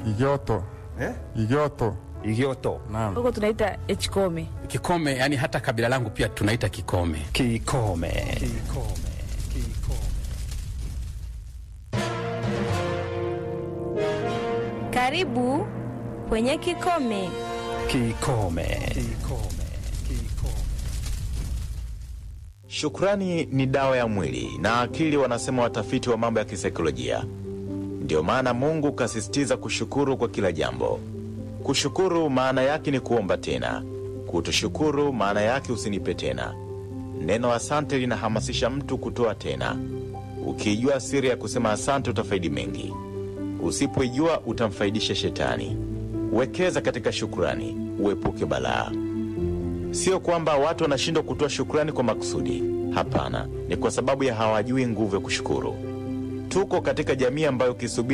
Igioto. Eh? Igioto. Igioto. Naam. huko tunaita echkome. Kikome, yani hata kabila langu pia tunaita Kikome. Kikome. Kikome. Kikome. Karibu kwenye Kikome. Kikome. Kikome. Kikome. Shukrani ni dawa ya mwili na akili, wanasema watafiti wa mambo ya kisaikolojia. Ndiyo maana Mungu kasisitiza kushukuru kwa kila jambo. Kushukuru maana yake ni kuomba tena, kutoshukuru maana yake usinipe tena. Neno asante linahamasisha mtu kutoa tena. Ukiijua siri ya kusema asante, utafaidi mengi. Usipoijua, utamfaidisha shetani. Wekeza katika shukrani, uepuke balaa. Sio kwamba watu wanashindwa kutoa shukrani kwa makusudi. Hapana, ni kwa sababu ya hawajui nguvu ya kushukuru. Tuko katika jamii ambayo ukisubiri